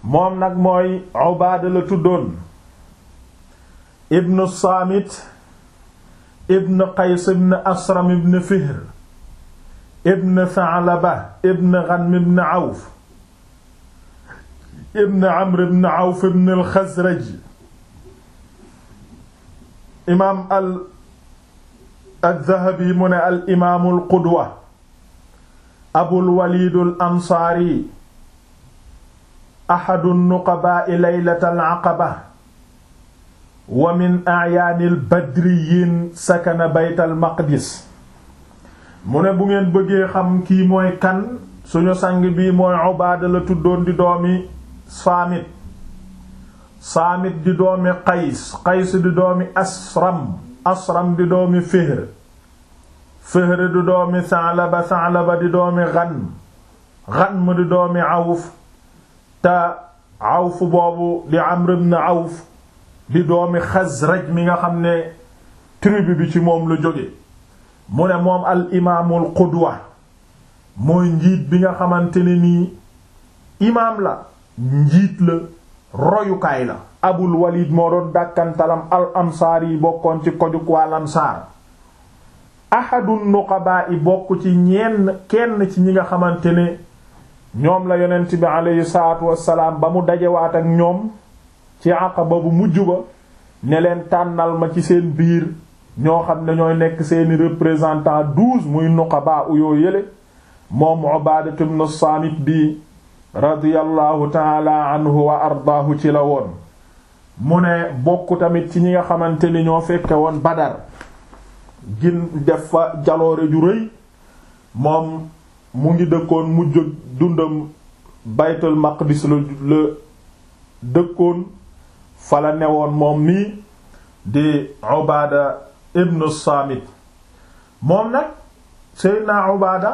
moom nag mooy Ubaada la tuddoon ibnu Saamit ibn Qays ibn Asram ibn Fihr ibn Tha'laba ibn Ghanm ibn Awf ibn Amr ibn Awf ibn al-Khazraj imaam al al-Dhahabi mu ne al imaamul qudwa Abul Walid al-Ansaari ahadu nuqabaa'i laylatal aqaba wa min a'yaanil badriyin sakana baytal maqdis mu ne bu ngeen bëggee xam kii mooy kan suñu sang bii mooy Ubaada la tuddoon di doomi Saamit Saamit di doomi Qays Qays di doomi Asram Asram di doomi Fihr Fihr di doomi Sa'laba Sa'laba di doomi Ghanm Ghanm di doomi Awf te Awf boobu di Amr ibn Awf di doomi Xasraj mi nga xam ne tribu bi ci moom la jóge mu ne moom al imaamul qudwa mooy njiit bi nga xamante ne nii imaam la njiit la royukaay la Abul Walid moo doon dàkkantalam al ansaar yi bokkoon ci kojuk wal ansaar ahadun nuqabaa yi bokk ci ñenn kenn ci ñi nga xamante ne ñoom la yonent bi aleyhi salaatu wassalaam ba mu dajewaat ak ñoom ci aqaba bu mujj ba ne leen tànnal ma ci seen biir ñoo xam ne ñooy nekk seeni représentant douze muy nuqaba uyoo yële moom Ubaadatu ibn Saamit bi radiyallahu taala anhu wa ardaahu ci la woon mu ne bokk tamit ci ñi nga xamante ni ñoo fekke woon Badar gin def fa jaloore ju rëy moom mu ngi dëkkoon mujj dundam baytul maqdis la la dëkkoon fa la newoon moom nii di Ubaada ibnu Saamit moom nag Seydina Ubaada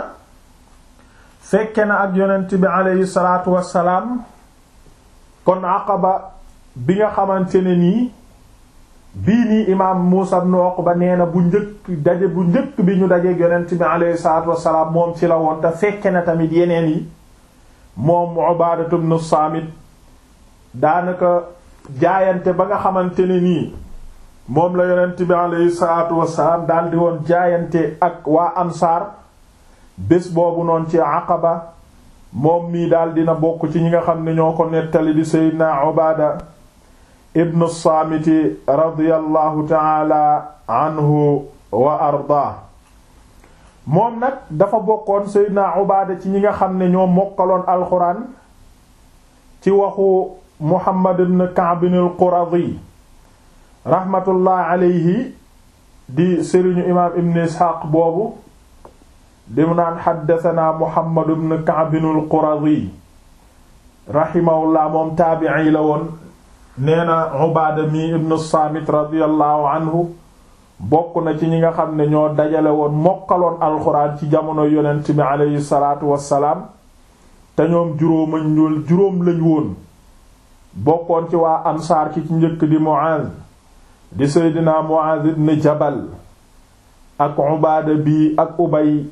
fekke na ak yonent bi aleyhi salaatu wassalaam kon Aqaba bi nga xamante ne nii bii nii imaam Muusa ibn Uqba nee na bu njëkk daje bu njëkk bi ñu dajeek yonent bi aleyhi salaatu wassalaam moom ci la woon te fekke na tamit yeneen yi moom Ubaadatu ibn Saamit daanaka jaayante ba nga xamante ne nii moom la yonent bi aleyhi salaatu wassalaam daldi woon jaayante ak waa ansaar bés boobu noonu ci Aqaba moom mii daal dina bokk ci ñi nga xam ne ñoo ko nettali di Seydina Ubaada ibnu Saamiti radiyallahu taala anhu wa ardaa moom nag dafa bokkoon Seydina Ubaada ci ñi nga xam ne ñoo mokkaloon alxuraan ci waxu Muhammad ibn Ka'b al-Quradi rahmatullah alayhi di sëriñu imaam ibn Isxaaq boobu di mu naan xaddatanaa Muhammad ibn Ka'b al-Quradi rahimahullah moom taabi'i la woon nee na Ubaada mi ibn Saamit radiyallahu anhu bokk na ci ñi nga xam ne ñoo dajale woon mokkaloon alxuraan ci jamono yonent bi aleyhi salaatu wassalaam te ñoom juróomañ ñul juróom lañ woon bokkoon ci waa ansaar ki ci njëkk di Mu'aaz di Seydina Mu'aaz ibn Jabal ak Ubaada bi ak Ubay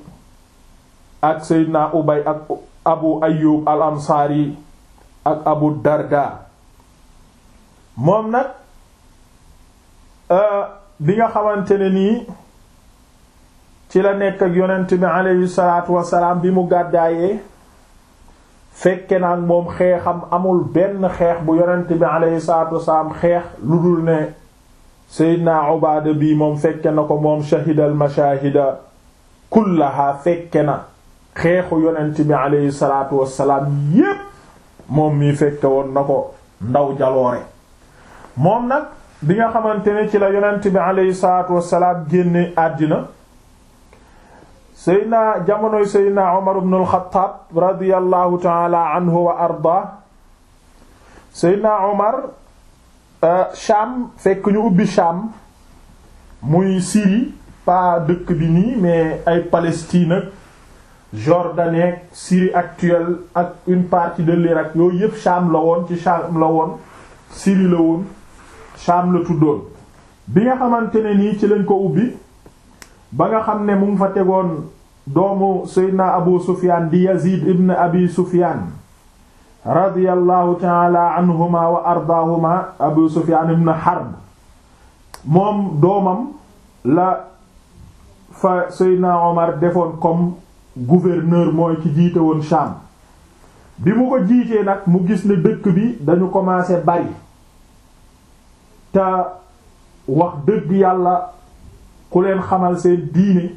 ak Seydina Ubay ak Abu Ayyub al Ansaari ak Abu Darda moom nag bi nga xamante ne nii ci la nekk ak yonent bi aleyhi salaatu wasalaam bi mu gàddaayee fekke na ak moom xeexam amul benn xeex bu yonent bi aleyhi salaatu wasalaam xeex lu dul ne Seydina Ubaada bi moom fekke na ko moom shahidal mashaahida kullaha fekke na xeexu yonent bi aleyhi salaatu wasalaam yépp moom mii fekke woon na ko ndaw jaloore moom nag bi nga xamante ne ci la yonent bi aleyhi salaatu wasalaam génne àddina seydna jamonoy seydna Umar ibn al-Khattab radiyallahu taala anhu wa arda seydna Umar Sham fekk ñu ubbi Sham muy Syrie pas dëkk bi nii mais ay Palestine ak Jordanie Syrie actuelle ak une partie de l'Irak yooyu yépp Sham la woon ci Sham la woon Syrie la woon Sham la tuddoon bi nga xamante ne nii ci lañ ko ubbi ba nga xam ne mu ngi fa tegoon doomu Seydina Abu Sufyan di Yazid ibn Abi Sufyan radiyallahu taala anhuma wa ardaahuma abu sufyan ibn harb moom doomam la fa seydna omar defoon comme gouverneur mooy ki jiite woon Sham bi mu ko jiitee nag mu gis ne dëkk bi dañu commencé bari te wax dëgg yàlla ku leen xamal seen diine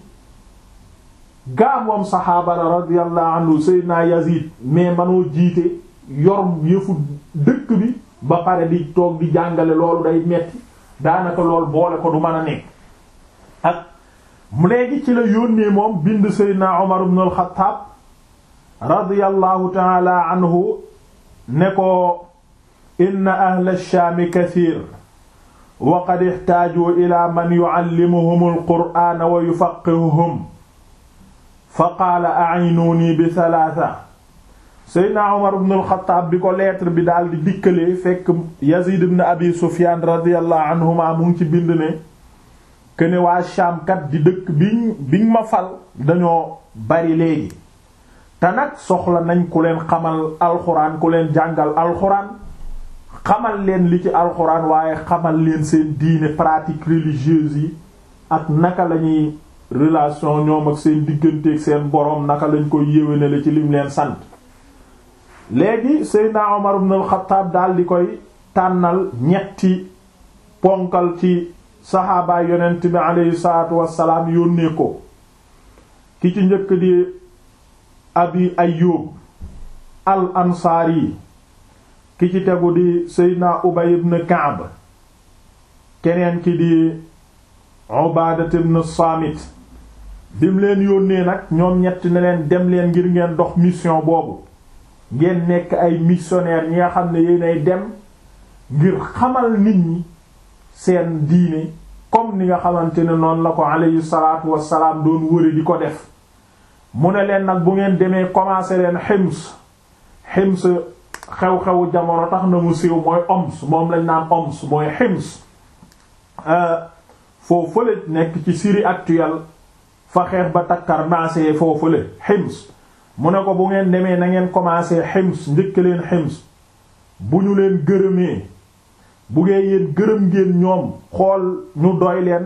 gaa moom saxaaba la radiyallahu anhu seydna yazid mais manoo jiite yor yëfu dëkk bi ba pare di toog di jàngale loolu day metti daanaka lool boole ko du mën a nekk ak mu léegi ci la yónnee moom bind seydna Umar ibn al-Khattab radiyallahu ta'ala anhu ne ko inna ahla ash-Sham kathir wa qad ihtaaju ila man yu'allimuhum al-Qur'ana wa yufaqihuhum fa qaala a'inuni bi thalatha seydna Umar ibn al-Khattab bi ko lettre bi daal di dikkalee fekk Yazid ibn Abi Sufyan radiyallahu anhuma mu ngi ci bind ne këne waa Sham kat di dëkk biñ biñ ma fal dañoo bari léegi te nag soxla nañ ku leen xamal alxuraan ku leen jàngal alxuraan xamal leen li ci alxuraan waaye xamal leen seen diine pratique religieuse yi ak naka lañuy relation ñoom ak seen digganteeg seen boroom naka lañ koy yéwénale ci lim leen sant léegi Seydina Omar ibn al-Khattab daal di koy tànnal ñetti ponkal ci saxaabaay yonent bi aleyhi salaatu wassalaam yónnee ko ki ci njëkk di abi ayyub al ansaari ki ci tegu di seydna ubay ibn ka'b keneen ki di ubaadat ibn saamit bim leen yónnee nag ñoom ñett ne leen dem leen ngir ngeen dox mission boobu ngeen nekk ay missionnaire ñi nga xam ne yéenay dem ngir xamal nit ñi seen diine comme ni nga xamante ne noonu la ko alayhi salaatu wassalaam doon wëri di ko def mu ne leen nag bu ngeen demee commencer leen Hims Hims xew-xewu jamono tax na mu siiw mooy Homs moom lañ naan Homs mooy Hims foo fële nekk ci Syrie actuelle fa xeex ba takkar naasee foo fële Hims mu ne ko bu ngeen demee na ngeen commencer Hims njëkk leen Hims bu ñu leen gërëmee bu ngeen yéen gërëm ngeen ñoom xool ñu doy leen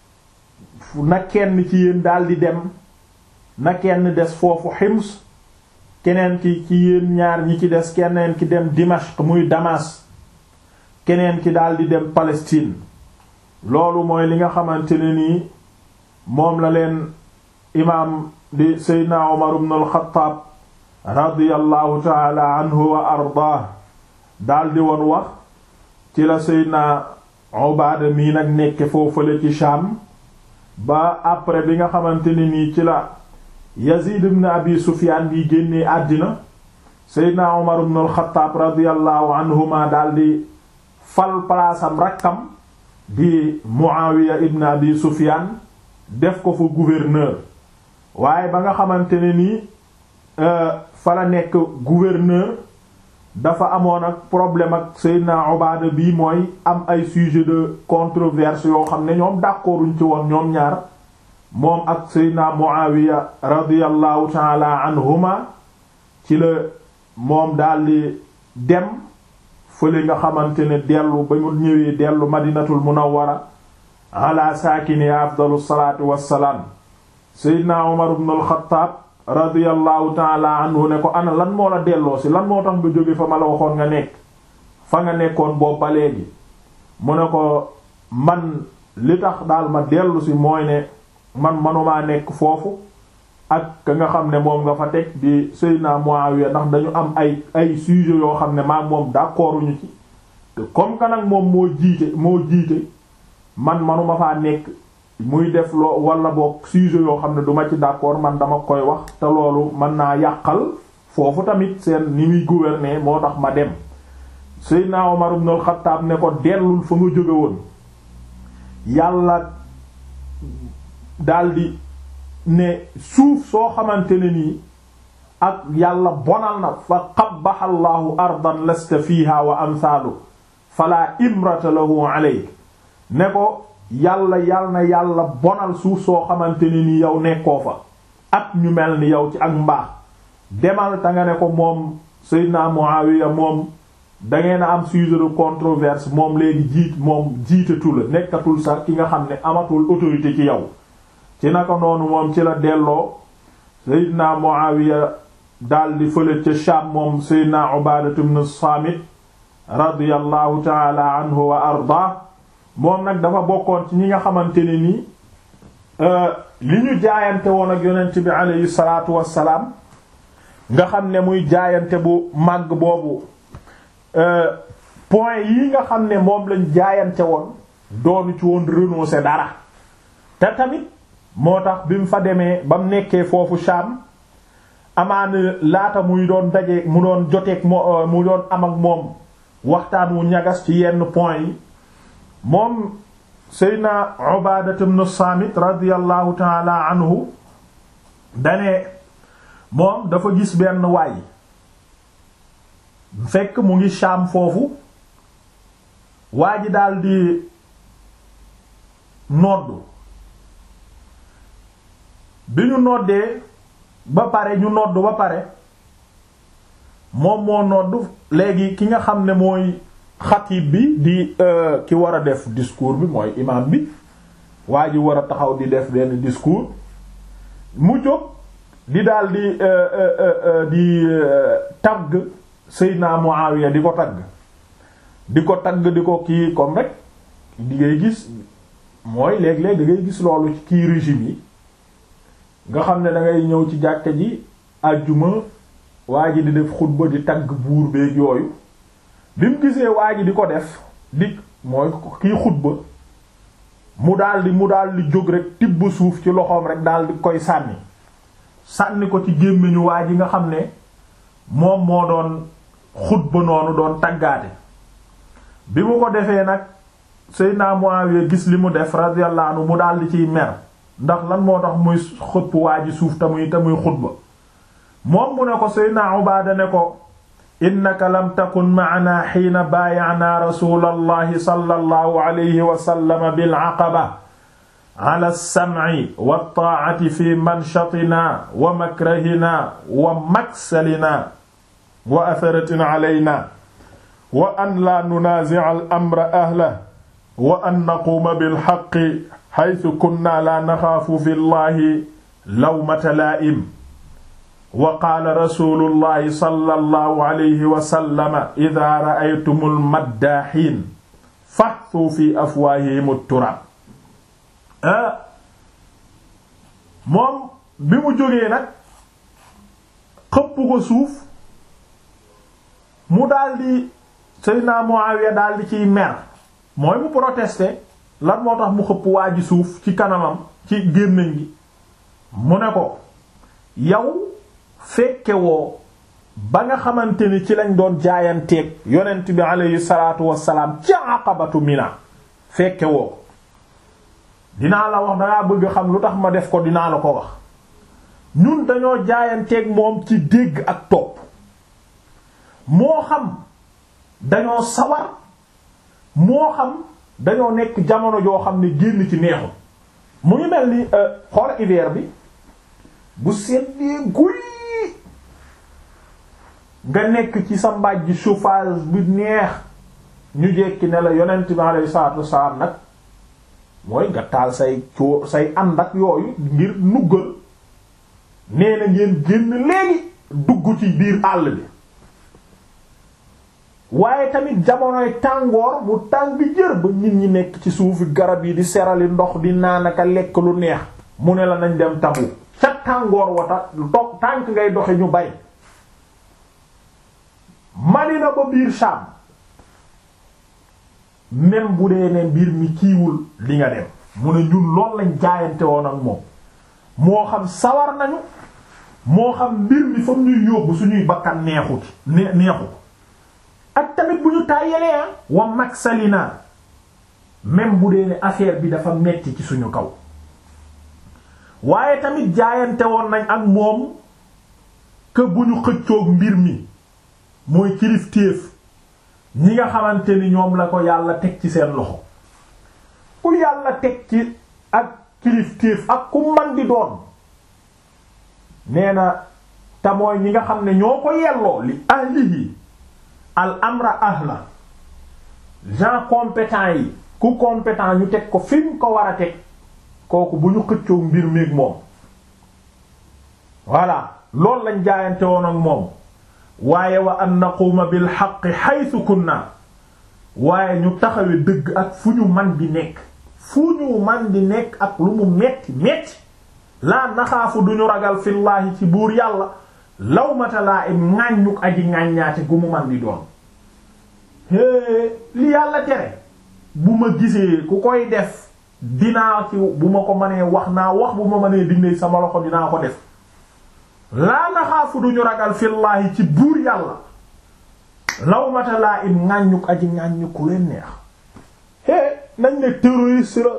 na kenn ci yéen daldi dem na kenn des foofu Hims keneen ki ci yéen ñaar ñi ci des keneen ki dem Dimashq muy Damas keneen ki daldi dem Palestine loolu mooy li nga xamante ne nii moom la leen imaam di Seydina Umar ibn al-Khattab radiyallahu ta'ala anhu wa ardaah daldi woon wax ci la Seydina Ubaada mii nag nekke foofale ci Sham ba après bi nga xamante ne nii ci la Yazid ibn Abi Sufyaan bi génnee àddina Seydina Umar ibn al-Khattab radiyallahu anhuma daldi fal palaasam rakkam di Muawiya ibn Abi Sufyaan def ko fa gouverneur waaye ba nga xamante ne nii fa la nekk gouverneur dafa amoon ak problème ak Seydina Ubaada bii mooy am ay sujet de controverse yoo xam ne ñoom d'accorduñ ci woon ñoom ñaar moom ak Seydina Muawiya radiyallahu taala anhuma ci la moom daldi dem fële nga xamante ne dellu ba mu ñëwee dellu madinatul munawwara ala saakini afdalu salaatu wassalaam Seydina Umar ibn al-Khattab radiyallahu taala anhu ne ko ana lan moo la delloo si lan moo tax nga jóge fa ma la waxoon nga nekk fa nga nekkoon boobu ba léegi mu ne ko man li tax daal ma dellu si mooy ne man manumaa nekk foofu ak ka nga xam ne moom nga fa teg di Seydina Muawiya ndax dañu am ay ay sujet yoo xam ne maam moom d'accorduñu ci te comme que nag moom moo jiite moo jiite man manuma faa nekk muy def loo wala boog sujet yoo xam ne duma ci d'accord man dama koy wax te loolu mën naa yàqal foofu tamit seen ni muy gouverner moo tax ma dem Seydina Omar ibn al-Khattab ne ko dellul fa nga jóge woon yàlla daldi ne suuf soo xamante ne nii ak yàlla bonal na fa qabbaha Allahu ardan lasta fiha wa amthaalu fala imrata lahu alayk ne ko yàlla yàlla na yàlla bonal suuf soo xamante ne ni yow nekkoo fa ak ñu mel ni yow ci ak mbaax demal ta nga ne ko moom Seydina Muawiya moom dangeen a am sujet de controverse moom léegi jiit moom jiitatu la nekkatul sax ki nga xam ne amatul autorité ci yow ci naka noonu moom ci la delloo Seydina Muawiya daldi fële ca Sham moom Seydina Ubaadatu ibn Saamit radiyallahu taala anhu wa arda moom nag dafa bokkoon ci ñi nga xamante ne nii li ñu jaayante woon ak yonent bi aleyhi salaatu wassalaam nga xam ne muy jaayante bu màgg boobu point yi nga xam ne moom lañ jaayante woon doonu ci woon renoncer dara te tamit moo tax bi mu fa demee ba mu nekkee foofu Sham amaana laata muy doon daje mu doon joteeg mo mu doon am ak moom waxtaan wu ñagas ci yenn point yi moom Seydina Ubaadatu ibn Saamit radiyallahu taala anhu dane moom dafa gis benn waay fekk mu ngi Shaam foofu waa ji daldi noddu bi ñu noddee ba pare ñu noddu ba pare moom moo noddu léegi ki nga xam ne mooy xatib bi di ki war a def discours bi mooy imam bi waa ji war a taxaw di def benn discours mu jóg di daal di di tagg Seydina Muawiya di ko tagg di ko tagg di ko kii comme rek di ngay gis mooy léeg-léeg da ngay gis loolu ci kii régime yi nga xam ne da ngay ñëw ci jàkka ji àjjuma waa ji di def xutba di tagg buur beeg yooyu bi mu gisee waa ji di ko def di mooy kii xutba mu daldi mu daldi jóg rek tibb suuf ci loxoom rek daldi koy sànni sànni ko ci gémmiñu waa ji nga xam ne moom moo doon xutba noonu doon taggaate bi mu ko defee nag Seydina Muawiya gis li mu def radiyallahu anhu mu daldi ciy mer ndax lan moo tax muy xëpp waa ji suuf te muy te muy xutba moom mu ne ko Seydina Ubaada ne ko innaka lam takun ma'ana xiina baaya'naa rasulallahi sallallahu alayhi wa sallam bil aqaba ala as-sam'i wat-taa'ati fi manshatinaa wa makrahinaa wa maksalinaa wa atharatin alaynaa wa an laa nunaazi'a al-amra ahlahu wa an naquuma bil haqqi haythu kunnaa laa naxaafu fi llahi lawmata laa'im wa qaala rasuulullahi sallallahu alayhi wa sallam idaa ra'aytumul maddaahiin fathuu fi afwaahihimut turaab moom bi mu jógee nag xëpp ko suuf mu daldi Seydina Muawiya daldi ciy mer mooy mu protester lan moo tax mu xëpp waa ji suuf ci kanamam ci gémmiñ gi mu ne ko yow fekke woo ba nga xamante ni ci lañ doon jaayanteeg yonent bi aleyhi salaatu wassalaam ci aqabatu mina fekke woo dinaa la wax dangaa bëgg xam lu tax ma def ko dinaa la ko wax ñun dañoo jaayanteeg moom ci dégg ak topp moo xam dañoo sawar moo xam dañoo nekk jamono joo xam ne génn ci neexul mu ngi mel ni xool hiver bi bu seddee guy nga nekk ci sa mbàjj chauffage bi neex ñu jekki ne la yonent bi alayhi salaatu wassalaam nag mooy nga taal say coo say ànd ak yooyu ngir nuggal nee na ngeen génn léegi dugg ci biir àll bi waaye tamit jamonoy tàngoor mu tàng jër ba nit ñi nekk ci suufi garab yi di serali ndox di naanaka lekk lu neex mu ne la nañ dem tabu ca tàngoor wata dox tànk ngay doxe ñu bay Madina ba biir Sham même bu dee ne mbir mi kiiwul li nga dem mu ne ñun lool lañ jaayante woon ak moom moo xam sawar nañu moo xam mbir mi fam ñuy yóbbu suñuy bakkan neexut ne neexu ak tamit bu ñu tàyyalee ah wa maksalina même bu dee ne affaire bi dafa metti ci suñu kaw waaye tamit jaayante woon nañ ak moom que bu ñu xëccoog mbir mi mooy kilifteef ñi nga xamante ni ñoom la ko yàlla teg ci seen loxo ku yàlla teg ci ak kilifteef ak ku man di doon nee na te mooy ñi nga xam ne ñoo ko yelloo li ahlihi al amra ahla gens compétents yi ku compétent ñu teg ko fi mu ko war a teg kooku bu ñu xëccoo mbir méeg moom voilà loolu lañ jaayante woon ak moom waaye wa an naquuma bil haqqi haythu kunna waaye ñu taxawe dëgg ak fu ñu man di nekk fu ñu man di nekk ak lu mu metti metti laa naxaafu duñu ragal fillaahi ci buur yàlla lawmata laa im ŋàññuk aji ŋàññaate gu mu man di doon hée li yàlla tere bu ma gisee ku koy def dinaa ci bu ma ko mënee wax naa wax bu ma mënee dindee sama loxo dinaa ko def laa naxaafu duñu ragal fillaahi ci buur yàlla lawmata laa im ŋàññuk aji ŋàññuk ku leen neex hé nañ ne terroriste la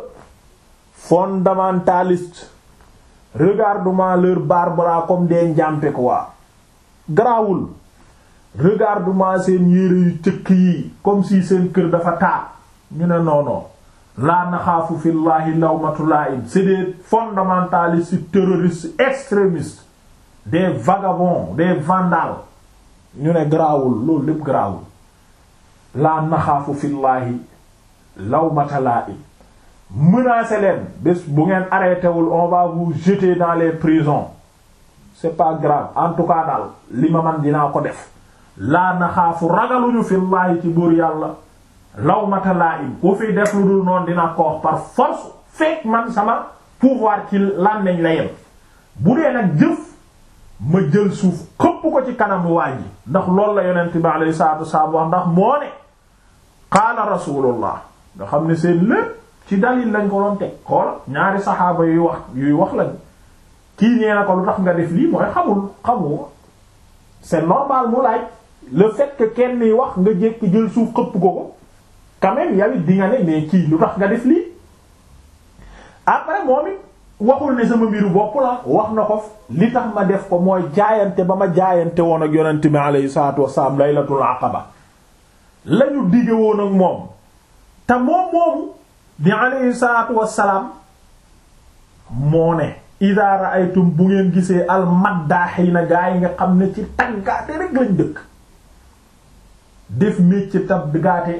fondamentaliste regarde-moi leur barbara comme des njàmpe quoi garaawul regarde-moi seen yére yu cëkk yi comme si seen kër dafa taa ñu ne non non laa naxaafu fillahi lawmatu laa'im c'est des fondamentalistes terroristes extrémistes des vagabonds des vandales ñu ne garaawul loolu lépp garaawul laa naxaafu fillahi lawmata laa'im menacé leen bés bu ngeen arrêté wul on va vous jeter dans les prisons c'est pas grave en tout cas daal li ma man dinaa ko def laa naxaafu ragaluñu fillahi ci buur yàlla lawmata laa'im ku fi def lu dul noonu dinaa ko wax par force fekk man sama pouvoir ci làmmiñ la yem bu dee nag jëf ma jël suuf xëpp ko ci kanam waa ji ndax loolu la yonent bi alayhi salaatu wasalaam wax ndax moo ne qaala rasulullah nga xam ne seen lépp ci dalil lañ ko doon teg xool ñaari saxaaba yuy wax yuy wax lañ kii nee na ko lu tax nga def lii mooy xamul xamu c'est normal mu laaj le fait que kenn yi wax nga jékki jël suuf xëpp ko ko quand même yow it di nga ne mais kii lu tax nga def lii après moom it waxul ne sama mbiru bopp la wax na ko li tax ma def ko mooy jaayante ba ma jaayante woon ak yonent bi alayhi salaatu wassalaam laylatul aqaba lañu dige woon ak moom te moom moomu di alayhi salaatu wassalaam moo ne idaa ra'aytum bu ngeen gisee al maddaaxiina gaa yi nga xam ne ci taggaate rek lañ dëkk def métier taggaate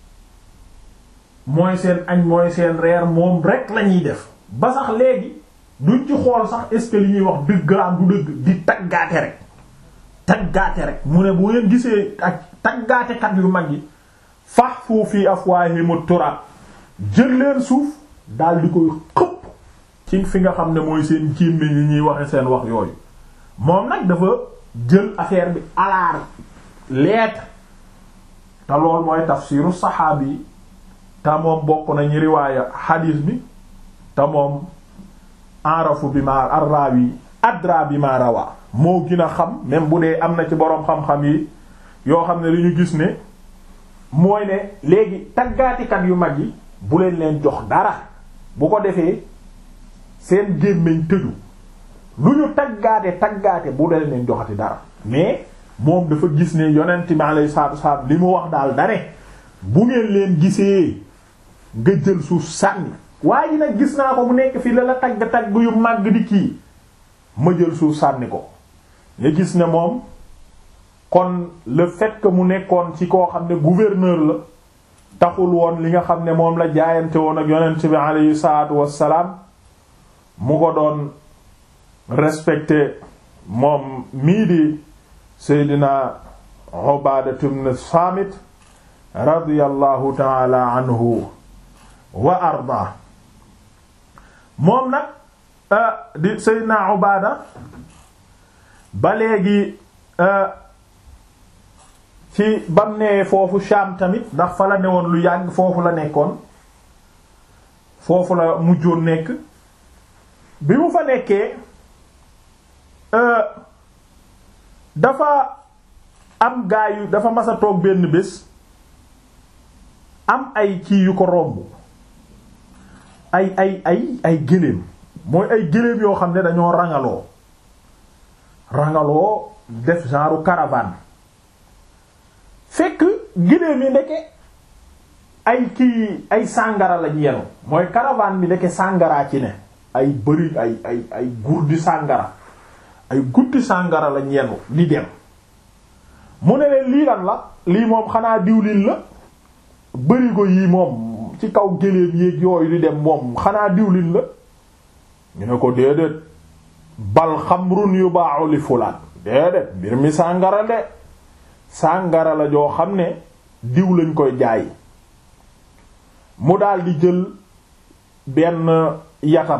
mooy seen añ mooy seen reer moom rek lañuy def ba sax léegi duñ ci xool sax est-ce que li ñuy wax dëgg la am du dëgg di taggaate rek taggaate rek mu ne bu ngeen gisee ak taggaatekat yu mag yi fahfu fi afwaahim turab jël leen suuf daal di koy xëpp ci fi nga xam ne mooy seen gémmiñ yi ñuy waxe seen wax yooyu moom nag dafa jël affaire bi alaar lettre te lool mooy tafsiru saxaabi yi te moom bokk na ñu riwaaya xadiis bi te moom arafu bi ma arrawi adra bi ma rawa moo gën a xam même bu dee am na ci boroom xam-xam yi yoo xam ne li ñu gis ne mooy ne léegi taggaatikat yu mag yi bu leen leen jox dara bu ko defee seen gémmiñ tëju lu ñu taggaate taggaate bu leen leen joxati dara mais moom dafa gis ne yonent bi alayhi salaatu wasallam li mu wax daal dane bu ngeen leen gisee nga jël suuf sànni waaye ji nag gis naa ko mu nekk fii la la tagg tagg yu màgg di kii ma jël suuf sànni ko nga gis ne moom kon le fait que mu nekkoon ci koo xam ne gouverneur la taxul woon li nga xam ne moom la jaayante woon ak yonent bi alayhi salaatu wassalaam mu ko doon respecté moom mii di Seydina Ubaadatu ibn Saamit radiyallahu taala anhu wa arda moom nag di Seydina Ubaada ba léegi ci bam nee foofu Shaam tamit ndax fa la newoon lu yàgg foofu la nekkoon foofu la mujjoon nekk bi mu fa nekkee dafa am gaa yu dafa mas a toog benn bés am ay kii yu ko romb ay ay ay ay gëléem mooy ay gëléem yoo xam ne dañoo rangaloo rangaloo def genre caravane fekk gëléem yi ndeke ay kii ay sàngara lañ yenu mooy caravane bi ndeke sàngaraa ci ne ay bëri ay ay ay gurdi sàngara ay gutti sàngara lañ yenu di dem mu ne leen lii lan la lii moom xanaa diwlin la bërigo yii moom ci kaw géléem yéeg yooyu di dem moom xanaa diwlin la ñu ne ko déedéet bal xamrun yu baaxu li fulaan déedéet mbir mi sàngara de sàngara la joo xam ne diw lañ koy jaay mu daldi jël benn yatam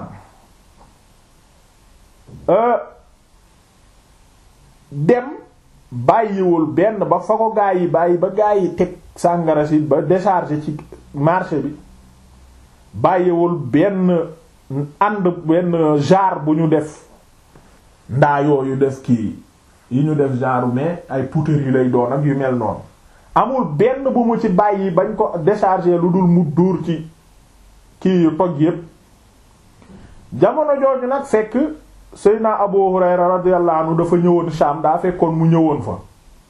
dem bàyyiwul benn ba fa ko gaa yi bàyyi ba gaa yi teg sàngara si ba décharger ci marché bi bàyyiwul benn ànd benn genre bu ñu def ndaa yooyu def kii yi ñu def genre mais ay poutres yi lay doon ak yu mel noonu amul benn bu mu ci bàyyi bañ ko décharger lu dul mu dóor ci kii yu toj yépp jamono jooju nag fekk Seydina Abu Hurayra radiyallahu anhu dafa ñëwoon Sham daa fekkoon mu ñëwoon fa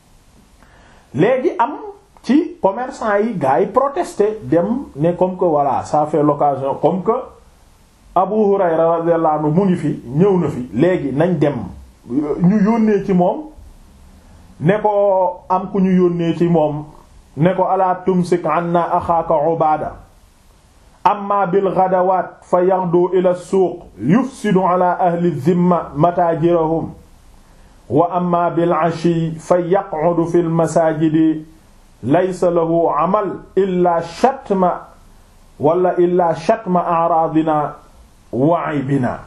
léegi am ci commerçant yi gars yi protester dem ne comme que voilà ça fait l'occasion comme que Abu Hurayra radiyallahu anhu mu ngi fi ñëw na fi léegi nañ dem ñu yónnee ci moom ne ko am ku ñu yónnee ci moom ne ko ala tumsik anna axaaka Ubaada amma bil ghadawat fa yaghdu ila suuq yufsidu ala ahli dhimma mataajirahum wa amma bil ashi fa yaq'udu fil masaajidi laysa lahu amal illa shatma wala illa shatma a'raadina wa aybina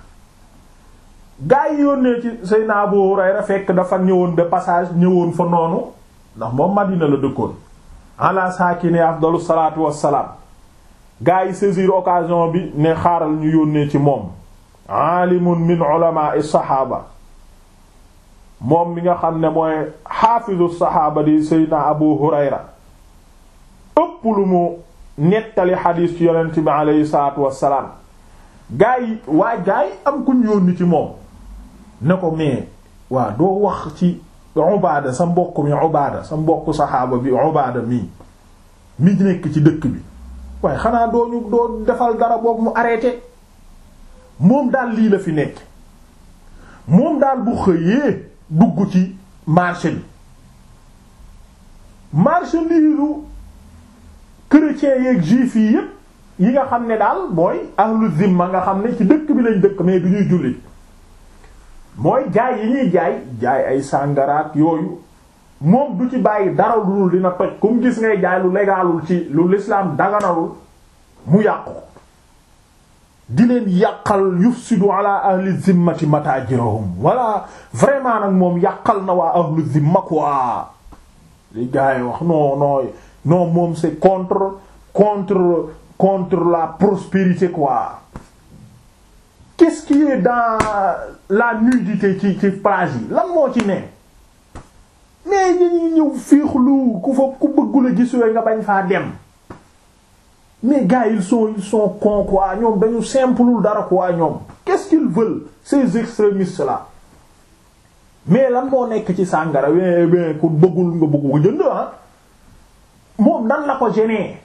gaa yi yónnee ci Seydina Abu Hurayra fekk dafa ñëwoon de passage ñëwoon fa noonu ndax moom Madina la dëkkoon ala saakini afdalu salaatu wassalaam gaa yi saisir occasion bi ne xaaral ñu yónnee ci moom aalimun min ulama'i saxaaba moom mi nga xam ne mooy xaafizu saxaaba di Seydina Abu Hurayra ëpp lu mu nettali xadiis ci yonent bi aleyhi salaatu wassalaam gaa yi waa gaa yi am kuñ yónni ci moom ne ko mais waa doo wax ci Ubaada sa mbokk mi Ubaada sa mbokk saxaaba bi Ubaada mii mi nekk ci dëkk bi waaye xanaa doo ñu doo defal dara boog mu arrêté moom daal lii la fi nekk moom daal bu xëyee dugg ci marché bi marchandise chrétiens yeeg juifs yi yépp yi nga xam ne daal mooy ahlu zimma nga xam ne ci dëkk bi lañ dëkk mais du ñuy jullit mooy jaay yi ñuy jaay jaay ay sàngaraat yooyu moom du ci bàyyi dara lu dul dina toj comme gis ngay jaay lu légalul ci lu l'islam daganalul mu yàqu di leen yàqal yufsidu ala ahli zimmati matajirahum wala vraiment nag moom yàqal na waa ahlu zimma quoi li gars yi wax non non non moom c'est contre contre contre la prospérité quoi qu'est-ce qui est dans la nudité ci ci plage yi lan moo ci ne mais dañuy ñëw fiixlu ku fa ku bëggula gis yooyu nga bañ faa dem mais gars ils sont ils sont cons quoi ñoom dañu simplul dara quoi ñoom qu'est-ce qu'ils veulent ces extrémistes là mais lan moo nekk ci sàngara we we ku bëggul nga bëgg ko jënd ah moom nan la ko gêner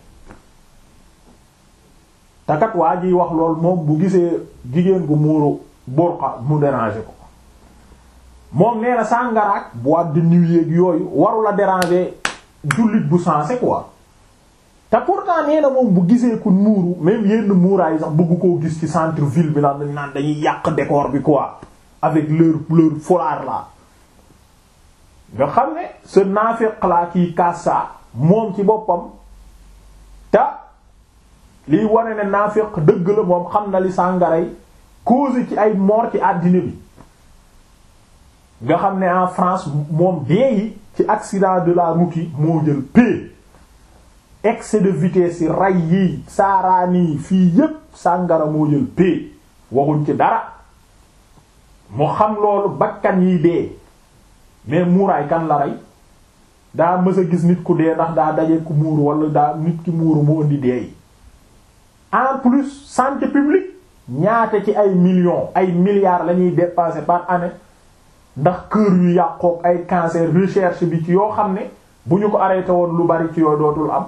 takat waa jiy wax lool moom bu gisee jigéen gu muuru burqa mu déranger ko moom nee na sàngaraak boîte de nuit yeeg yooyu waru la déranger jullit bu sensé quoi te pourtant nee na moom bu gisee ku muuru même yenn muuraay sax bëgg koo gis ci centre ville bi naan dañ naan dañuy yàq décor bi quoi avec leur leur foulard là nga xam ne ce naafiq la kii kassa moom ci boppam te liy wane ne naafiq dëgg la moom xam na li sàngaray cause ci ay mort ci àddina bi nga xam ne en France moom dee yi ci accident de la route yi moo jël p excès de vitesse yi ray yi saaraani yi fii yépp sàngara moo jël p waxuñ ci dara mu xam loolu bakkan yi dee mais muuraay kan la rey daa mës a gis nit ku dee ndax daa daje ku muuru wala daa nit ki muuru mu indi dee yi en plus santé publique ñaata ci ay millions ay milliards la ñuy dépenser par année ndax kër yu yàqook ay cancer recherche bi ci yoo xam ne bu ñu ko arrêté woon lu bari ci yooyu dootul am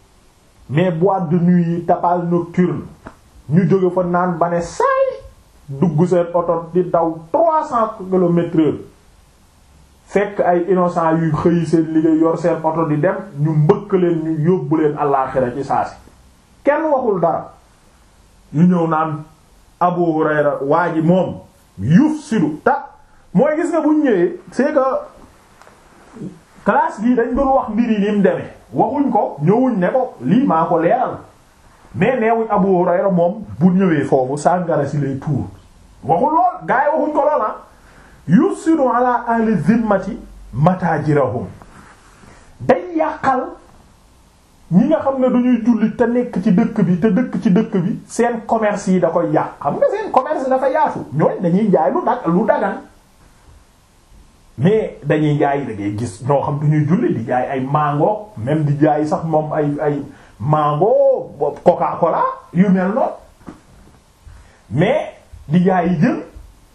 mais boîte de nuit yi tapage nocturne ñu jóge fa naan ba ne saay dugg seen oto di daw trois cents kilomètres heure fekk ay innocent yuy xëy seen liggéey yor seen oto di dem ñu mbëkk leen ñu yóbbu leen àllaaxira ci saasi kenn waxul dara ñu ñëw naan Abu Hurayra waa ji moom yufsidu ta mooy gis nga bu ñu ñëwee c'est que classe bii dañ doon wax mbir yi ni mu demee waxuñ ko ñëwuñ ne ko lii maa ko leeral mais neewuñ Abu Hurayra moom bu ñëwee foofu sàngara si lay tuur waxul lool gaa yi waxuñ ko lool ah yufsidu ala ahli zimmati matajirahum day yàqal ñi nga xam ne duñuy jullit te nekk ci dëkk bi te dëkk ci dëkk bi seen commerce yi da koy yàq xam nga seen commerce dafa yaatu ñooñ dañuy jaay lu dag lu dagan mais dañuy jaay da ngay gis ñoo xam duñuy jullit di jaay ay mango même di jaay sax moom ay ay mango coca cola yu mel noonu mais di jaay yi jën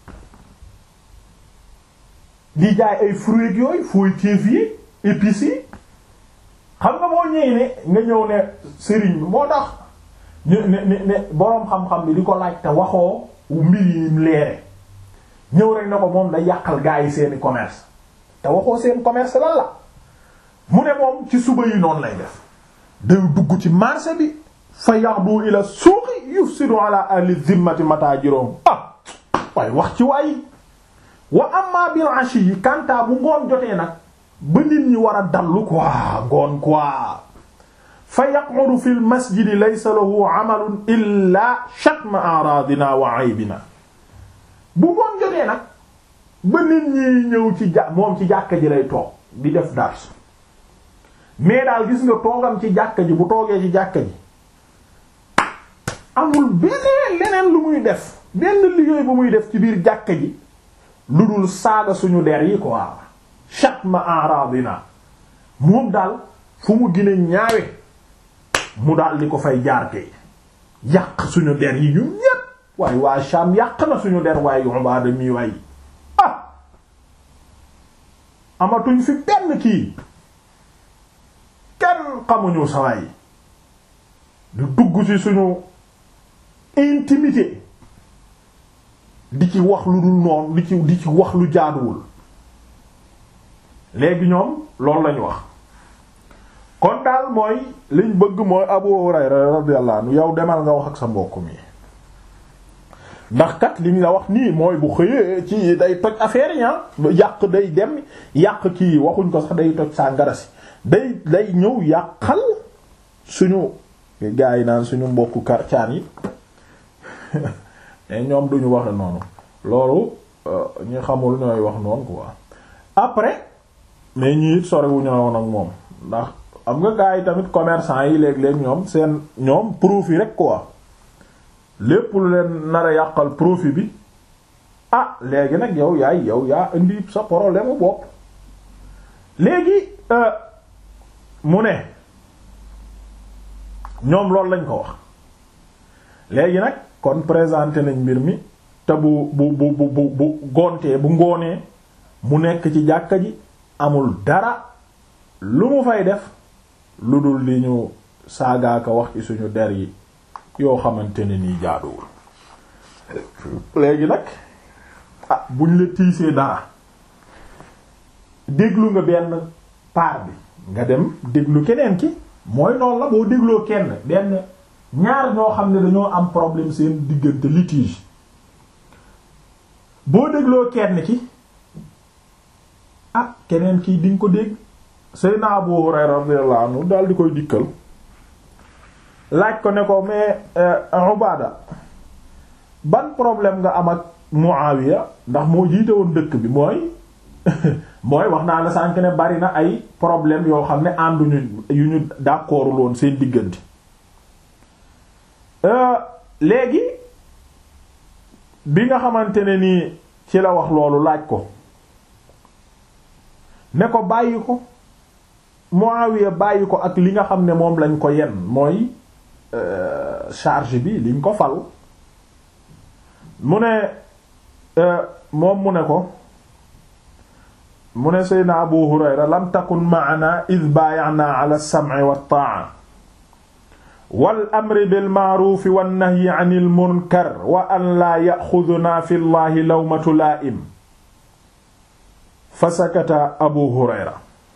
di jaay ay fruits yooyu fooyteef yi épices yi xam nga boo ñëwee ne nga ñëw ne sëriñ bi moo tax ne ne ne boroom xam-xam bi di ko laaj te waxoo mbir yi leere ñëw rek na ko moom da yàqal gaa yi seeni commerce te waxoo seen commerce lan la mu ne moom ci suba yi noonu lay def day dugg ci marché bi fa yaxdu ila suuqi yufsidu ala ahli zimmati matajirum ah waaye wax ci waay wa amma bil ashi yi kanta bu ngoon jotee nag ba nit ñi war a dallu quoi ngoon quoi fa yaqudu fi l masjidi laysa lahu amalun illa shatma aradina wa aybina bu ngoon jotee nag ba nit ñi ñëw ci ja moom ci jàkka ji lay toog di def dars mais daal gis nga toogam ci jàkka ji bu toogee ci jàkka ji amul beneen leneen lu muy def benn liggéey bu muy def ci biir jàkka ji lu dul saaga suñu der yi quoi shatma aradina moom daal fu mu gën a ñaawe mu daal di ko fay jaar kay yàq suñu der yi ñun ñépp waaye waa Sham yàq na suñu der waaye Ubaada mi waay ah amatuñ fi benn kii kenn xamuñu sawaay di dugg ci suñu intimité di ci wax lu dul noonu di ci di ci wax lu jaaduwul léegi ñoom loolu lañu wax kon daal mooy liñ bëgg mooy Abu Hurayra radiyallahu anhu yow demal nga wax ak sa mbokk mi ndax kat liñ la wax nii mooy bu xëyee ci day toj affaire yi yàq day dem yàq kii waxuñ ko sax day toj saa ngarasi day day ñëw yàqal suñu gaa yi naan suñu mbokku karcaan yi mais ñoom duñu waxe noonu loolu ñu xamul ñooy wax noonu quoi après mais ñi it sorewuñu woon ak moom ndax am nga gaa yi tamit commerçant yi léeg-léeg ñoom seen ñoom profit rek quoi lépp lu leen nar a yàqal profit bi ah léegi nag yow yaay yow yaa indi sa problème bopp léegi mu ne ñoom loolu lañ ko wax léegi nag kon présenté nañ mbir mi te bu bu bu bu bu gontee bu ngoonee mu nekk ci jàkka ji amul dara lu mu fay def lu dul di ñu saagaaka wax ci suñu der yi yoo xamante ne nii jaaduwul léegi nag ah buñ la tiisee dara déglu nga benn paar bi nga dem déglu keneen ki mooy noonu la boo dégloo kenn benn ñaar ñoo xam ne dañoo am problème seen diggante litige boo dégloo kenn ki ah keneen kii di nga ko dégg Seydina Abu Hurayra radiyallahu anhu daal di koy dikkal laaj ko ne ko mais Ubaada ban problème nga am ak Muawiya ndax moo jiite woon dëkk bi mooy mooy wax naa la sànk ne bari na ay problème yoo xam ne ànduñu yu ñu d'accordul woon seen diggante léegi bi nga xamante ne nii ci la wax loolu laaj ko ne ko bàyyi ko Muawiya bàyyi ko ak li nga xam ne moom lañ ko yen mooy charge bi liñ ko fal mu ne moom mu ne ko mu ne Seydina Abu Hurayra lam takun ma'ana id baaya'na ala as-sam'i wat-ta'a wal amri bil ma'ruufi wan nahyi anil munkar wa an laa yaxudunaa fi llahi lawmatu laa'im fa sakata abu hurayra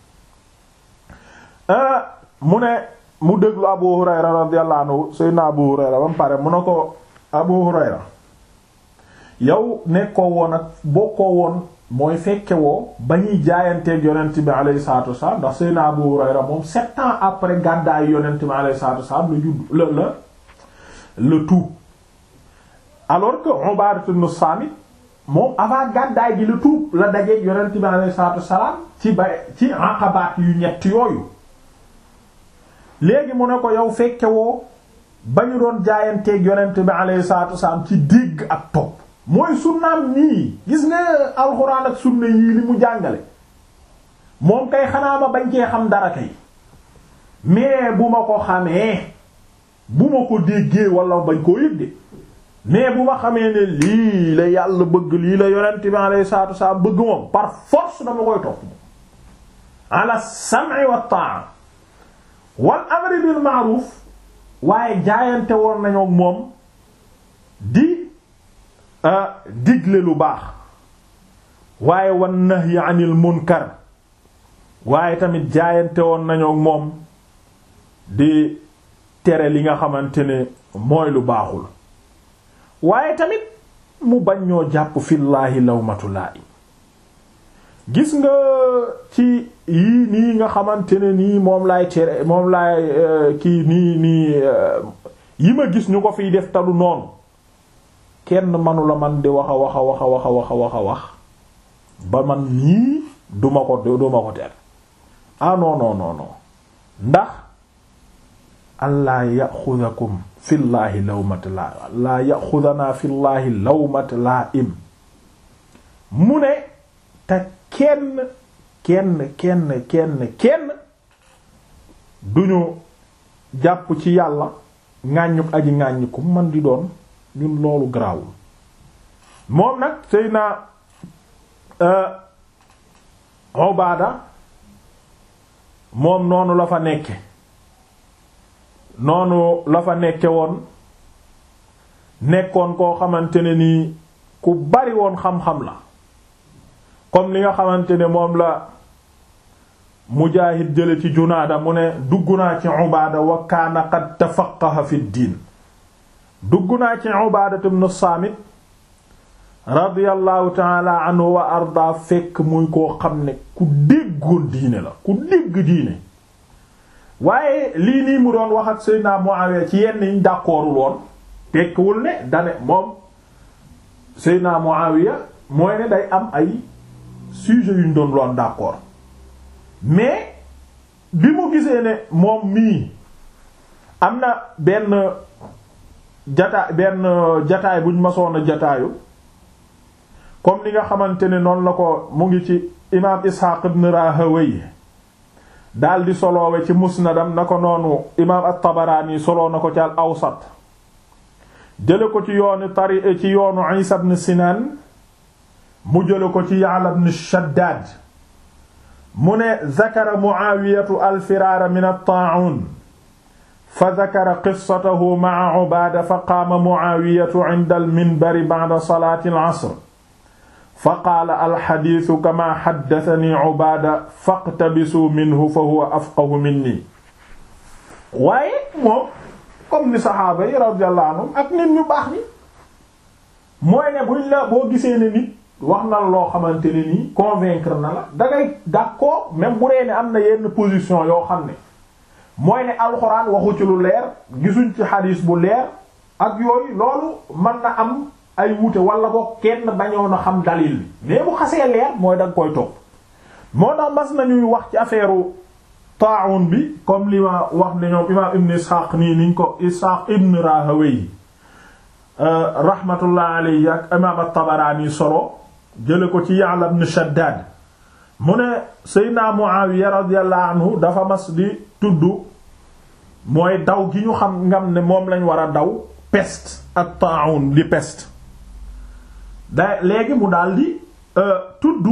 mu ne mu déglu abu hurayra radiyallahu anhu seydna abu hurayra ba mu pare mu ne ko abu hurayra yow nekkoo woon ak bokkoo woon mooy fekke woo ba ñuy jaayanteeg yonent bi alayhi salaatu wasalaam ndax seydna abu hurayra moom sept ans après gàddaayu yonent bi alayhi salaatu wasalaam la judd la la le tout alors que Ubaadatu ibn Saamit moom avant gàddaay gi la tuub la dajeeg yonent bi alayhi salaatu wasalaam ci ba ci aqabaat yu ñett yooyu léegi mu ne ko yow fekke woo ba ñu doon jaayanteeg yonent bi alayhi salaatu wasalaam ci dégg ak topp mooy sunnaam nii gis nga alxuraan ak sunna yii li mu jàngale moom kay xanaa ma bañ cee xam dara kay mais bu ma ko xamee bu ma ko déggee wala bañ koo yëg de mais bu ma xamee ne lii la yàlla bëgg lii la yonent bi alayhi salaatu wasalaam bëgg moom par force dama koy topp moom ala sam'i wa ta'a wal amri bil ma'ruf waaye jaayante woon nañu ak moom di digle lu baax waaye wan nahyi anil munkar waaye tamit jaayante woon nañu ak moom di tere li nga xamante ne mooy lu baaxul waaye tamit mu bañ ñoo jàpp fillaahi lawmatu laa'im gis nga ci yii nii nga xamante ne nii moom laay tere moom laay kii nii nii yi ma gis ñu ko fiy def talu noonu kenn manula man di wax a wax a wax a wax a wax a wax a wax ba man nii duma ko duma ko tere ah non non non non ndax allaa yaxudakum fillaahi lawmat laa laa yaxudanaa fillaahi lawmat laa im mu ne te kenn kenn kenn kenn kenn duñu jàpp ci yàlla ŋàññuk aji ŋàññiku man di doon ñun loolu garaawul moom nag sëy naa Ubaada moom noonu la fa nekke noonu la fa nekke woon nekkoon koo xamante ne nii ku bari woon xam-xam la comme li nga xamante ne moom la Mujaahid jële ci Junaada mu ne dugg naa ci Ubaada wa kaana qad tafaqqaha fi diin dugg naa ci Ubaada ibn Saamit radiyallahu taala anhu wa arda fekk muy koo xam ne ku déggoon diine la ku dégg diine waaye lii nii mu doon wax ak Seydina Muawiya ci yenn yiñ d'accordul woon tekkiwul ne dane moom Seydina Muawiya mooy ne day am ay sujet yuñ doon loon d'accord mais bi mu gisee ne moom mii am na benn jataay benn jataay buñ masoon a jataayu comme ni nga xamante ne noonu la ko mu ngi ci imaam Isxaaq ibn Rahawayh daal di soloowe ci musnadam na ko noonu imaam at-Tabaraani soloo na ko ci al awsat jële ko ci yoonu tari ci yoonu Isa ibn Sinaan mu jële ko ci Ya'la ibn Shaddaad mu ne zakara Mu'aawiyatu al-firaara min at-taa'uun fa zakara qissatahu ma'a Ubaada fa qaama Mu'aawiyatu 'inda al-minbari ba'da salaati al-'asr fa qaala alxadiisu kama xaddatani Ubaada faqtabisuu minhu fa huwa afqahu minni waaye moom comme ni saxaaba yi radiyallahu anhum ak nit ñu baax ni mooy ne buñ la boo gisee ne nit wax na la loo xamante ne nii convaincre na la dangay d'accord même bu dee ne am na yenn position yoo xam ne mooy ne alxuraan waxu ci lu leer gisuñ ci xadiis bu leer ak yooyu loolu mën na am ay wuute wala ko kenn bañoon a xam dalil bi mais bu xasee leer mooy danga koy topp moo tax mas nañuy wax ci affaire taa'un bi comme li ma wax ne ñoom imaam ibn Ishaq nii niñ ko Ishaq ibn Rahawayh rahmatullah alayhi ak imaam at-Tabarani solo jële ko ci Ya'la ibn Shaddad mu ne Seydina Muawiya radiyallahu anhu dafa mas di tudd mooy daw gi ñu xam ngam ne moom lañ war a daw peste ak taa'un di peste da léegi mu daldi tudd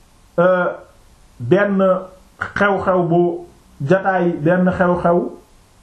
benn xew-xew bu jataay benn xew-xew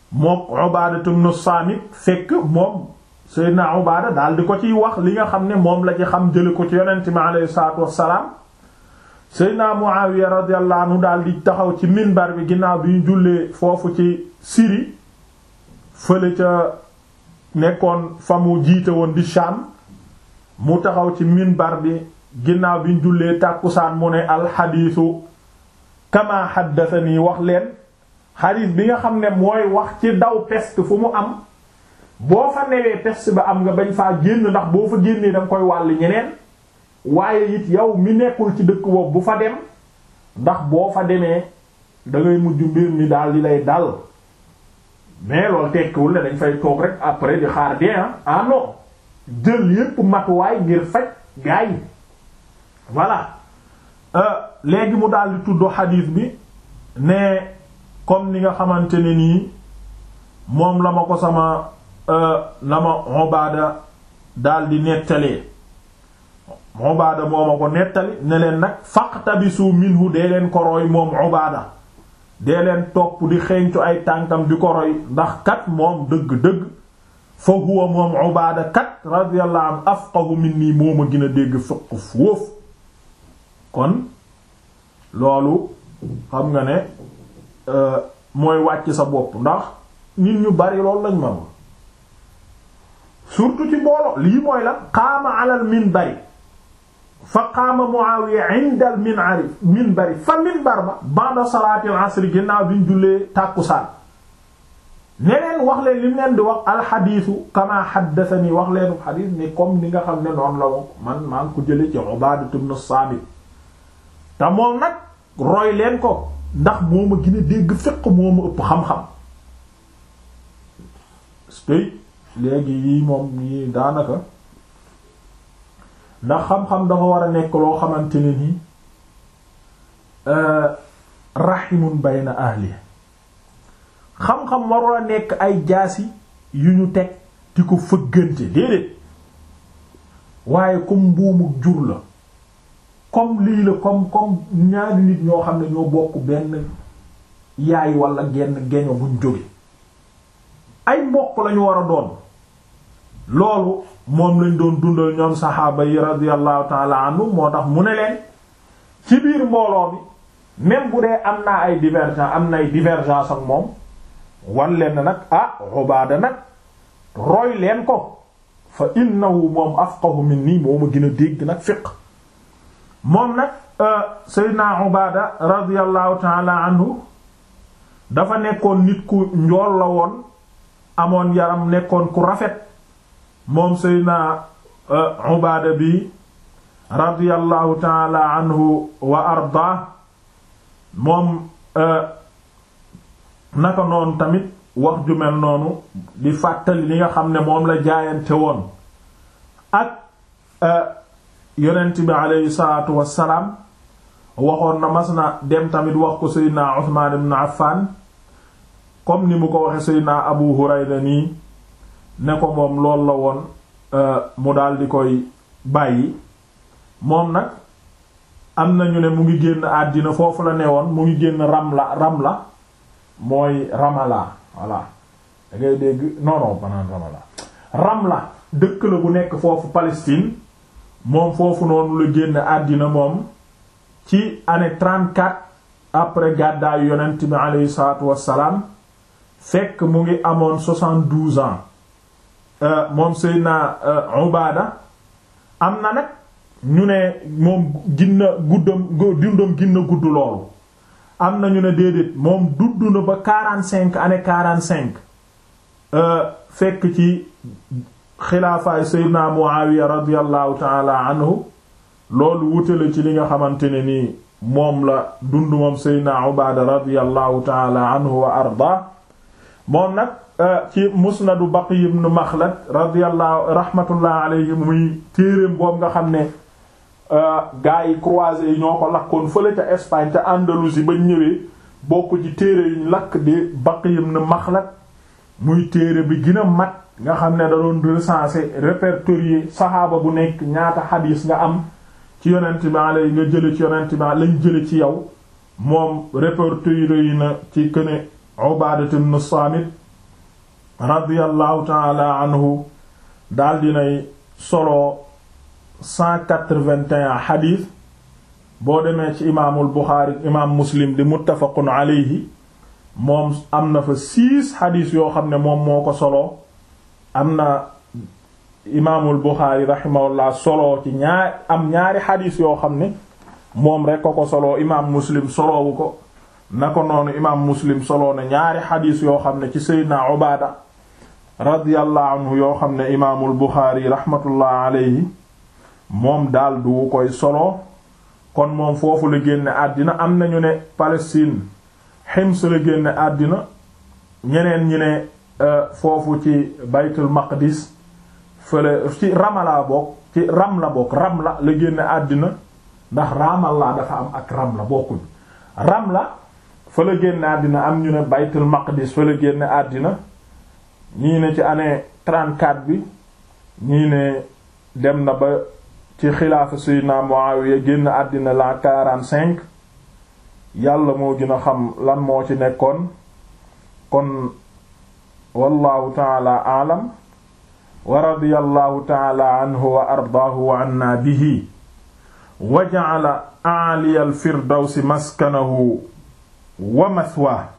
mook Ubaada ibn Saamit fekk moom Seydina Ubaada daal di ko ciy wax li nga xam ne moom la ci xam jële ko ci yonent mi alayhi salaatu wassalaam Seydina Muawiya radiyallahu anhu daal di taxaw ci minbar bi ginnaaw bi ñu jullee foofu ci Syrie fële ca nekkoon fa mu jiite woon di Sham mu taxaw ci minbar bi ginnaaw bi ñu jullee tàkkusaan mu ne alxadiisu kama haddathani wax leen xadiis bi nga xam ne mooy wax ci daw peste fu mu am boo fa newee peste ba am nga bañ faa génn ndax boo fa génnee danga koy wàll ñeneen waaye it yow mi nekkul ci dëkk boobu bu fa dem ndax boo fa demee da ngay mujj mbir mi daal di lay dal mais loolu tekkiwul ne dañ fay toog rek après di xaar dee ah non jël yépp matuwaay ngir faj gaa yi voilà léegi mu daal di tudd xadiis bi ne comme ni nga xamante ne nii moom la ma ko sama la ma Ubaada daal di nettalee Ubaada moo ma ko nettali ne leen nag faqtabisu minhu dee leen ko roy moom Ubaada dee leen topp di xeeñcu ay tànkam di ko roy ndax kat moom dëgg-dëgg fa huwa moom Ubaada kat radiyallahu anhu afqahu minni moo ma gën a dégg fiqh foofu kon loolu xam nga ne mooy wàcc sa bopp ndax nit ñu bari loolu lañ manul surtout ci mbooloo lii mooy la qaama alal minbari fa qaama Muawiya inda al minari minbari fa minbar ba ba'da salaati al asr ginnaaw bi ñu jullee tàkkusaan neneen wax leen li mu leen di wax alxadiisu kama xaddathani wax leenu xadiis ni comme ni nga xam ne noonu la man maa ngi ko jële ci Ubaadatu ibn Saamit te moom nag roy leen ko ndax moo ma gën a dégg fiq moo ma ëpp xam-xam spey léegi yii moom yii daanaka ndax xam-xam dafa war a nekk loo xamante ne ni rahimun bayna ahli xam-xam warul a nekk ay jaasi yu ñu teg di ko fëggante déedéet waaye comme mbuumu jur la comme lii la comme comme ñaari nit ñoo xam ne ñoo bokk benn yaay wala genn geño buñ jóge ay mbokk lañu war a doon loolu moom lañ doon dundal ñoom saxaaba yi radiyallahu taala anhu moo tax mu ne leen ci biir mbooloo bi même bu dee am naa ay divergence am na ay divergence ak moom wan leen nag ah Ubaada nag roy leen ko fa innahu moom afqahu minni moo ma gën a dégg nag fiqh moom nag Seydina Ubaada radiyallahu taala anhu dafa nekkoon nit ku njool la woon amoon yaram nekkoon ku rafet moom Seydina Ubaada bi radiyallahu taala anhu wa arda moom naka noonu tamit wax ju mel noonu di fàttali li nga xam ne moom la jaayante woon ak yonent bi aleyhi salaatu wassalaam waxoon na mas na dem tamit wax ko Seydina Usmaan ibn Affan comme ni mu ko waxe Seydina Abu Hurayra nii ne ko moom loolu la woon mu daal di koy bàyyi moom nag am nañu ne mu ngi génn àddina foofu la ne woon mu ngi génn Ramla Ramla mooy Ramala voilà da ngay dégg non non banaan Ramala Ramla dëkk la bu nekk foofu Palestine moom foofu noonu la génn àddina moom ci année 34 après gàddaayu yonent bi aleyhi salaatu wassalaam fekk mu ngi amoon 72 ans moom Seydina Ubaada am na nag ñu ne moom ginna guddam dundam ginna gudd loolu am na ñu ne déedéet moom dudd na ba 45 année 45 fekk ci xilaafaay Seydina Muawiya radiyallahu taala anhu loolu wutale ci li nga xamante ne nii moom la dund moom Seydina Ubaada radiyallahu taala anhu wa arda moom nag ci musnadu Baqi ibn Makhlad radiyallahu rahmatullah alayhi muy téereem boobu nga xam ne gaa yi croisés yi ñoo ko lakkoon fële ca Espagne ca Andalousie ba ñëwee bokk ci téere yuñ lakk di Baqi ibn Makhlad muy téere bi gën a mat nga xam ne da doon recenser répertorier saxaaba bu nekk ñaata xadiis nga am ci yonent bi alay nga jële ci yonent bi lañ jële ci yow moom répertorier yi na ci këne Ubaadatu ibn Saamit radiyallahu taala anhu daal dinay solo 181 xadiis boo demee ci imaamul Buxaari imaam Muslim di muttafaqun alayhi moom am na fa six xadiis yoo xam ne moom moo ko solo am na imaamul Buxaari rahimahullah solo ci ñaar am ñaari xadiis yoo xam ne moom rekk ko ko solo imaam Muslim solowu ko na ko noonu imaam Muslim solo na ñaari xadiis yoo xam ne ci Seydina Ubaada radiyallahu anhu yoo xam ne imaamul Buxaari rahmatullah alayhi moom daal du koy solo kon moom foofu la génne àddina am nañu ne Palestine Hims la génne àddina ñeneen ñi ne foofu ci Baytul Maqdis fële ci Ramala bokk ci Ramla bokk Ramla la génne àddina ndax Ramallah dafa am ak Ramla bokkuñ Ramla fa la génne àddina am ñu ne Baytul Maqdis fa la génne àddina ñii ne ci année 34 bi ñii ne dem na ba ci xilaafa Seydina Muawiya génn àddina la 45 yàlla moo gën a xam lan moo ci nekkoon kon wallahu taala aalam wa radiyallahu taala anhu wa ardaahu wa anna bihi wa ja'ala a'ali al firdawsi maskanahu wa mathwaahu